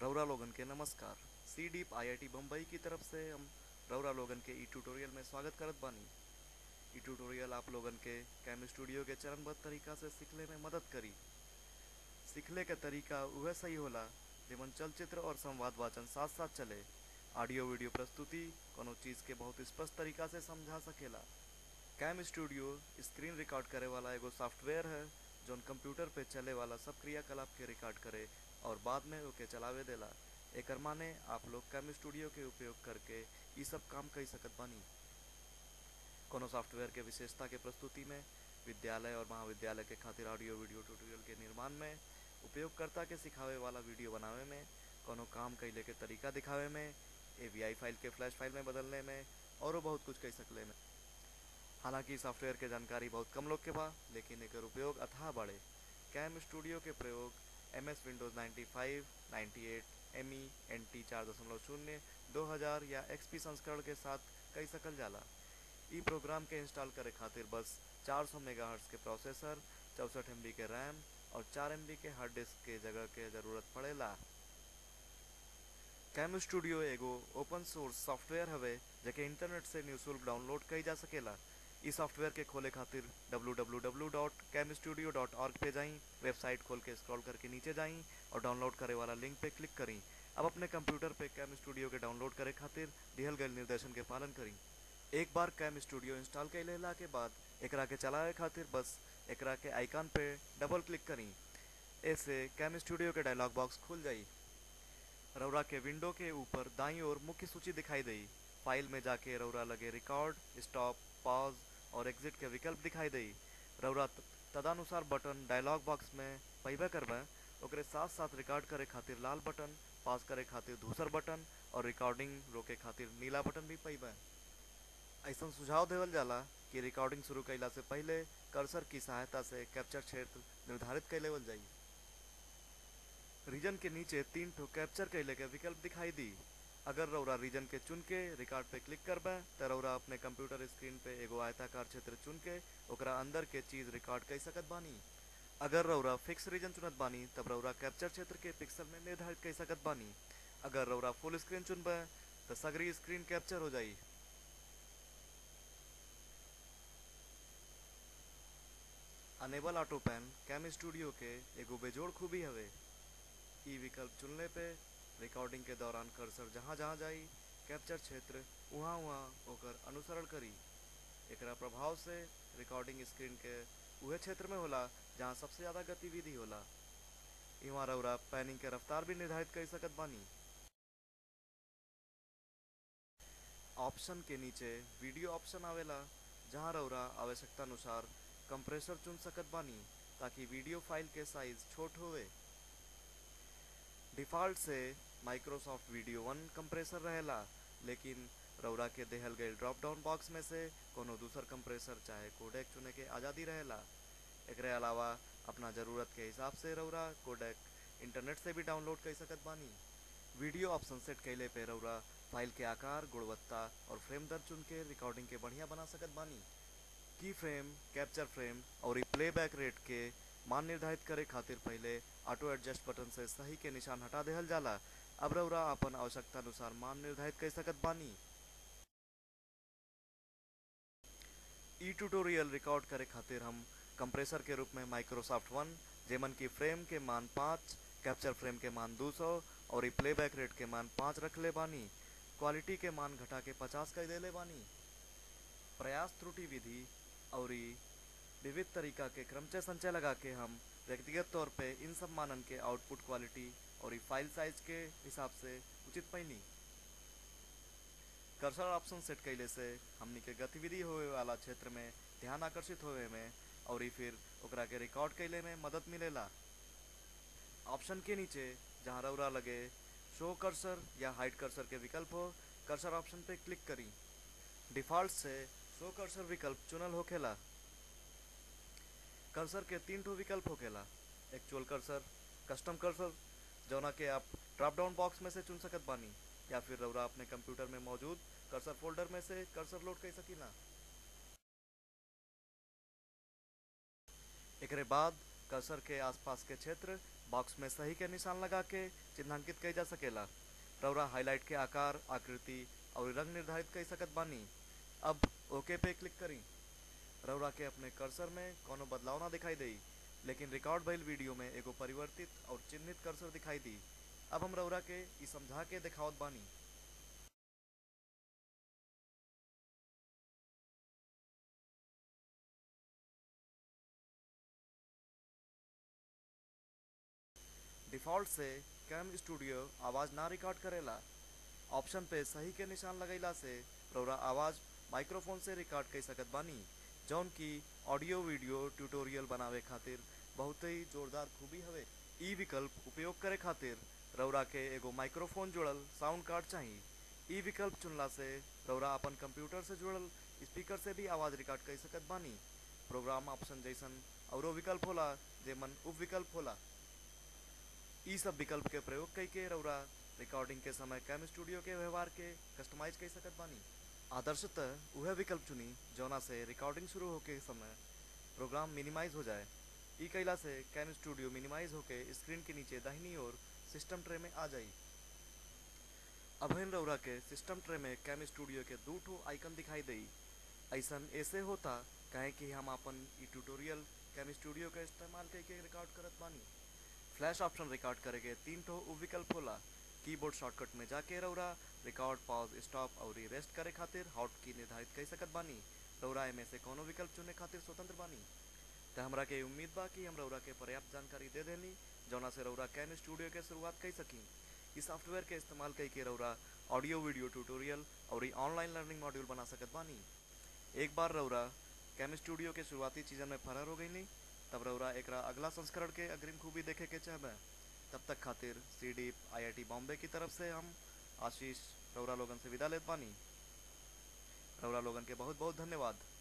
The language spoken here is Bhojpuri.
रौरा लोगन के नमस्कार सी डीप आई बम्बई की तरफ से हम रौरा लोगन के ई ट्यूटोरियल में स्वागत करत बानी ई ट्यूटोरियल आप लोगन के कैम स्टूडियो के चरणबद्ध तरीका से सीखले में मदद करी सीखले के तरीका वह सही होला जेमन चलचित्र और संवाद वाचन साथ साथ चले ऑडियो वीडियो प्रस्तुति कोनो चीज के बहुत स्पष्ट तरीका से समझा सकेला कैम स्टूडियो स्क्रीन रिकॉर्ड करे वाला एगो सॉफ्टवेयर है जौन कंप्यूटर पे चले वाला सब क्रियाकलाप के रिकॉर्ड करे और बाद में ओके चलावे देला एकर माने आप लोग कैम स्टूडियो के उपयोग करके ई सब काम कर सकत बानी कोनो सॉफ्टवेयर के विशेषता के प्रस्तुति में विद्यालय और महाविद्यालय के खातिर ऑडियो वीडियो ट्यूटोरियल के निर्माण में उपयोगकर्ता के सिखावे वाला वीडियो बनावे में कोनो काम कैले के तरीका दिखावे में एवीआई फाइल के फ्लैश फाइल में बदलने में और बहुत कुछ कह सकले में हालांकि सॉफ्टवेयर के जानकारी बहुत कम लोग के बा लेकिन एकर उपयोग अथाह बढ़े कैम स्टूडियो के प्रयोग M S Windows 95, 98, M E N T चार दशमलव शून्य दो हजार या एक्सपी संस्करण के साथ कई सकल जाला ई प्रोग्राम के इंस्टॉल करे खातिर बस 400 सौ के प्रोसेसर चौसठ एम के रैम और चार एम के हार्ड डिस्क के जगह के जरूरत पड़ेला कैम स्टूडियो एगो ओपन सोर्स सॉफ्टवेयर हवे जेके इंटरनेट से निःशुल्क डाउनलोड कई जा सकेला ई सॉफ्टवेयर के खोले खातिर www.camstudio.org पे जाई वेबसाइट खोल के स्क्रॉल करके नीचे जाई और डाउनलोड करे वाला लिंक पे क्लिक करी अब अपने कंप्यूटर पे कैम स्टूडियो के डाउनलोड करे खातिर दिहल गए निर्देशन के पालन करी एक बार कैम स्टूडियो इंस्टॉल कर लेला के बाद एकरा के चलावे खातिर बस एकरा के आइकन पे डबल क्लिक करी ऐसे कैम स्टूडियो के डायलॉग बॉक्स खुल जाई रौरा के विंडो के ऊपर दाईं ओर मुख्य सूची दिखाई देई फाइल में जाके रौरा लगे रिकॉर्ड स्टॉप पॉज और एग्जिट के विकल्प दिखाई देई रौरा तदानुसार बटन डायलॉग बॉक्स में पैबे करबे ओकरे साथ साथ रिकॉर्ड करे खातिर लाल बटन पॉज करे खातिर दूसर बटन और रिकॉर्डिंग रोके खातिर नीला बटन भी पैबे ऐसा सुझाव देवल जाला कि रिकॉर्डिंग शुरू कैला से पहले कर्सर की सहायता से कैप्चर क्षेत्र निर्धारित कर लेवल जाई रीजन के नीचे तीन ठो कैप्चर कैले के विकल्प दिखाई दी अगर रौरा रीजन के चुन के रिकॉर्ड पे क्लिक करबे तो रौरा अपने कंप्यूटर स्क्रीन पे एगो आयताकार क्षेत्र चुन के ओकरा अंदर के चीज रिकॉर्ड कर सकत बानी अगर रौरा फिक्स रीजन चुनत बानी तब रौरा कैप्चर क्षेत्र के पिक्सल में निर्धारित कर सकत बानी अगर रौरा फुल स्क्रीन चुनबे तो सगरी स्क्रीन कैप्चर हो जाई enable auto pan CamStudio के एगो बेजोड़ खूबी हवे ई विकल्प चुनने पे रिकॉर्डिंग के दौरान कर्सर जहाँ जहाँ जाई कैप्चर क्षेत्र वहाँ वहाँ होकर अनुसरण करी एकरा प्रभाव से रिकॉर्डिंग स्क्रीन के उहे क्षेत्र में होला जहाँ सबसे ज़्यादा गतिविधि होला इहाँ रौरा पैनिंग के रफ्तार भी निर्धारित कर सकत बानी ऑप्शन के नीचे वीडियो ऑप्शन आवेला जहाँ रौरा आवश्यकता अनुसार कंप्रेसर चुन सकत बानी ताकि वीडियो फाइल के साइज छोट होवे डिफ़ॉल्ट से माइक्रोसॉफ्ट वीडियो वन कंप्रेसर रहेला लेकिन रौरा के देहल गए ड्रॉप डाउन बॉक्स में से कोनो दूसर कंप्रेसर चाहे कोडेक चुने के आज़ादी रहेला एकरे अलावा अपना ज़रूरत के हिसाब से रौरा कोडेक इंटरनेट से भी डाउनलोड कर सकत बानी वीडियो ऑप्शन सेट कैले पे रौरा फाइल के आकार गुणवत्ता और फ्रेम दर चुन के रिकॉर्डिंग के बढ़िया बना सकत बानी की फ्रेम कैप्चर फ्रेम और प्लेबैक रेट के मान निर्धारित करे खातिर पहले ऑटो एडजस्ट बटन से सही के निशान हटा देहल जाला अब रौरा अपन आवश्यकता अनुसार मान निर्धारित कर सकत बानी ई ट्यूटोरियल रिकॉर्ड करे खातिर हम कंप्रेसर के रूप में माइक्रोसॉफ्ट वन जेमन की फ्रेम के मान पाँच कैप्चर फ्रेम के मान 200 और प्लेबैक रेट के मान पाँच रख ले बानी क्वालिटी के मान घटा के पचास कर दे ले बानी प्रयास त्रुटि विधि और विविध तरीका के क्रमचय संचय लगा के हम व्यक्तिगत तौर पे इन सब मानन के आउटपुट क्वालिटी और फाइल साइज के हिसाब से उचित पैनी कर्सर ऑप्शन सेट कैले से हमनी के गतिविधि होवे वाला क्षेत्र में ध्यान आकर्षित होवे में और फिर ओकरा के रिकॉर्ड कैले में मदद मिलेला ऑप्शन के नीचे जहाँ रौरा लगे शो कर्सर या हाइड कर्सर के विकल्प हो कर्सर ऑप्शन पे क्लिक करी डिफ़ॉल्ट से शो कर्सर विकल्प चुनल होखेला कर्सर के तीन ठो विकल्प होखेला एक्चुअल कर्सर कस्टम कर्सर जौना के आप ड्रॉप डाउन बॉक्स में से चुन सकत बानी या फिर रौरा अपने कंप्यूटर में मौजूद कर्सर फोल्डर में से कर्सर लोड कर सकीला एकरे बाद कर्सर के आसपास के क्षेत्र बॉक्स में सही के निशान लगा के चिन्हांकित कई जा सकेला रौरा हाईलाइट के आकार आकृति और रंग निर्धारित कर सकत बानी अब ओके पे क्लिक करी रौरा के अपने कर्सर में कोनो बदलाव ना दिखाई देई लेकिन रिकॉर्ड भइल वीडियो में एगो परिवर्तित और चिन्हित कर्सर दिखाई दी अब हम रौरा के ई समझा के दिखावत बानी डिफ़ॉल्ट से कैम स्टूडियो आवाज़ ना रिकॉर्ड करेला ऑप्शन पे सही के निशान लगैला से रौरा आवाज़ माइक्रोफोन से रिकॉर्ड कर सकत बानी जौन की ऑडियो वीडियो ट्यूटोरियल बनावे खातिर बहुत ही जोरदार खूबी हवे ई विकल्प उपयोग करे खातिर रौरा के एगो माइक्रोफोन जुड़ल साउंड कार्ड चाहिए ई विकल्प चुनला से रौरा अपन कंप्यूटर से जुड़ल स्पीकर से भी आवाज़ रिकॉर्ड कर सकत बानी प्रोग्राम ऑप्शन जैसन औरो विकल्प होला जेमन उप विकल्प होला ई सब विकल्प के प्रयोग कई के रौरा रिकॉर्डिंग के समय कैम स्टूडियो के व्यवहार के कस्टमाइज कर सकत बानी आदर्शतः वह विकल्प चुनी जौना से रिकॉर्डिंग शुरू होके समय प्रोग्राम मिनिमाइज हो जाए ई कैला से कैम स्टूडियो मिनिमाइज होके स्क्रीन के नीचे दाहिनी ओर सिस्टम ट्रे में आ जाई अभिन रौरा के सिस्टम ट्रे में कैम स्टूडियो के दू ठो आइकन दिखाई देई ऐसन ऐसे होता काहे कि हम अपन ई ट्यूटोरियल कैम स्टूडियो का इस्तेमाल करके रिकॉर्ड करत बानी फ्लैश ऑप्शन रिकॉर्ड करे के तीन ठो उप विकल्प होला कीबोर्ड शॉर्टकट में जाके रौरा रिकॉर्ड पॉज स्टॉप और रेस्ट करे खातिर हॉट की निर्धारित कर सकत बानी रौरा में से कोनो विकल्प चुने खातिर स्वतंत्र बानी त हमरा के उम्मीद बा कि हम रौरा के पर्याप्त जानकारी दे देनी जौना से रौरा कैन स्टूडियो के शुरुआत कर सकी इस सॉफ्टवेयर के इस्तेमाल करके रौरा ऑडियो वीडियो ट्यूटोरियल और ऑनलाइन लर्निंग मॉड्यूल बना सकत बानी एक बार रौरा कैम स्टूडियो के शुरुआती चीजन में फरार हो गई नहीं तब रौरा एकरा अगला संस्करण के अग्रिम खूबी देखे के चाहबे तब तक खातिर C D I I T Bombay की तरफ से हम आशीष रौरा लोगन से विदा लेत बानी रौरा लोगन के बहुत बहुत धन्यवाद